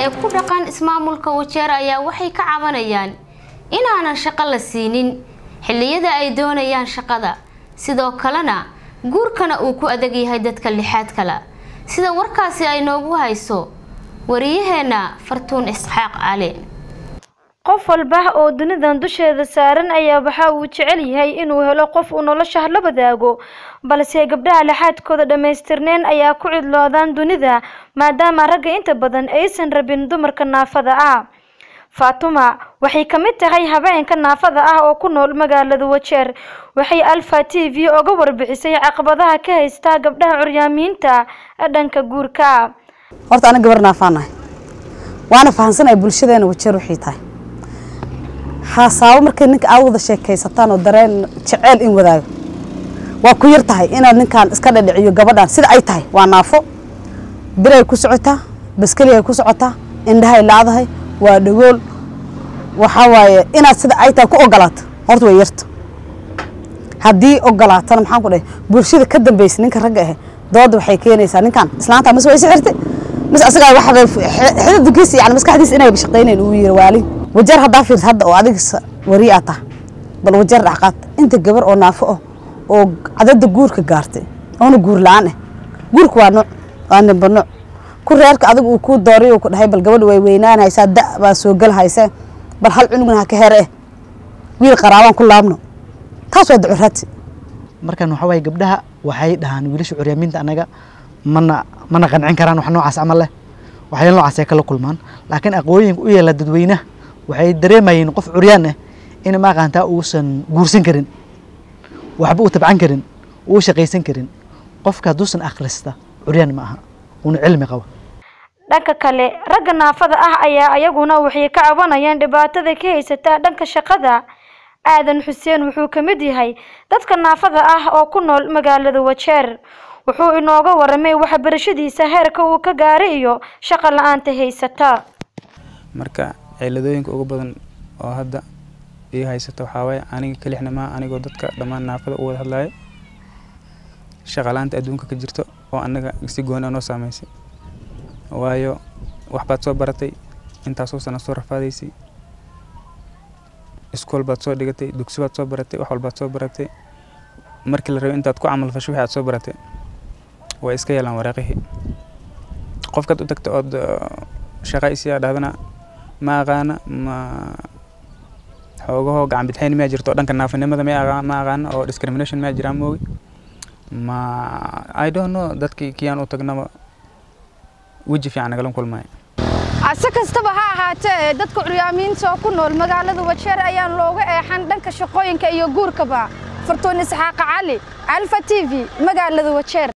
ee ku dhaqan ismaamulka wajeer ayaa waxay ka cabanayaan inaanan shaqo la siinin xilliyada ay doonayaan shaqada sidoo kalena guurkana uu ku adag yahay dadka lixaad kale sida warkaasi ay noogu hayso wariyaheenna fartuun isxaaq cali qof walba oo dunidan dusheeda saaran ayaa waxa uu jecel yahay inuu helo qof uu nolosha la wadaago balse gabdhaha laxaadkooda dhammaystirneen ayaa ku cidloodaan dunida maadaama ragga inta badan aysan rabin dumarka naafada ah faatuma waxay ka mid tahay habeenka naafada ah oo ku nool magaalada wajeer waxay alfa t v oga warbixisay caqabadaha ka haysta gabdhaha curyaamiinta dhanka guurka horta ana gabar naafaanahay waana fahansanaya bulshadeena wajeer waxay tahay haasaabo markay ninka aad wada sheekaysataan oo dareen jeceel in wadaago waa ku yar tahay inaad ninkan iska dhadhiciyo gabadhan sida ay tahay waa naafo biray ku socotaa baskeliay ku socotaa indhahay laadahay waa dhagool waxaa waaye inaad sida ay tahay ku ogolaato horta way yarta haddii ogolaatana maxaan ku dhahay bulshada ka dambaysa ninka ragga ahe dooda waxay keenaysaa ninkan islaanta mise way sixirtay mise asagaa waxbay xididkiisa yani maskaxdiisa inay shaqaynayn uu yiri waali wajeer haddaa fiirta hadda oo adiga wari aa taha bal wajeer dhacqaad inta gabar oo naafo ah oo cadada guurka gaartay oona guur la-aan ah guurka waa nooc waa nimba nooc ku reerka adiga uu kuu dooriy uu ku dhahay bal gabadha way weynaanaysaa da baa soo gelhaysa bal hal cunugna ha ka here eh wiil qaraabaan ku laabno taas waa ducuraadsi markan waxa waaye gabdhaha waxay dhahaan wiilasha curyaamiinta anaga mana mana qancin karaan wax noocaas camal leh waxyaala noocaas ay kala kulmaan laakiin aqooyinka u yeela dadweynaha waxay dareemayeen qof curyaan ah in ma aqaantaa uusan guursan karin waxba uu tabcan karin uu shaqaysan karin qofka hadduusan akhrista curyaan ma aha uuna cilmi qabo dhanka kale ragga naafada ah ayaa ayaguna waxay ka cabanayaan dhibaatada ka haysata dhanka shaqada aadan xuseen wuxuu ka mid yahay dadka naafada ah oo ku nool magaalada wajeer wuxuu inooga waramay waxbarashadiisa heerka uu ka gaaray iyo shaqo la-aanta haysata marka ciladooyinka ugu badan oo hadda ii haysata waxaa waaye aniga kelixna maa anigoo dadka dhammaan naafada u wada hadlayo shaqalaanta adduunka ka jirto oo annaga si gooni a noo saameysay waayo waxbaad soo baratay intaasoo sana soo rafaadaysay iskool baad soo dhigatay dugsi baad soo baratay wax walbaad soo baratay markii la rabay intaad ku camal fasho wixii aad soo baratay way iska yeelaan waraaqihii qofkaad u tagta ood shaqa isiyaa dhahdana ma aqaana ma xoogahoo gacan bidxayn miyaa jirto dhanka naafinimada ma aqaana oo discrimination miyaa jiraan moogi ma i don't know dadkii kiyaan u tagnaba weji fiican nagala kulmaayo ase kastaba ha ahaatee dadka curyaamiinta oo ku nool magaalada wajeer ayaan looga eexan dhanka shaqooyinka iyo guurkaba fartuun isxaaqa cali alfa t v magaalada wajeer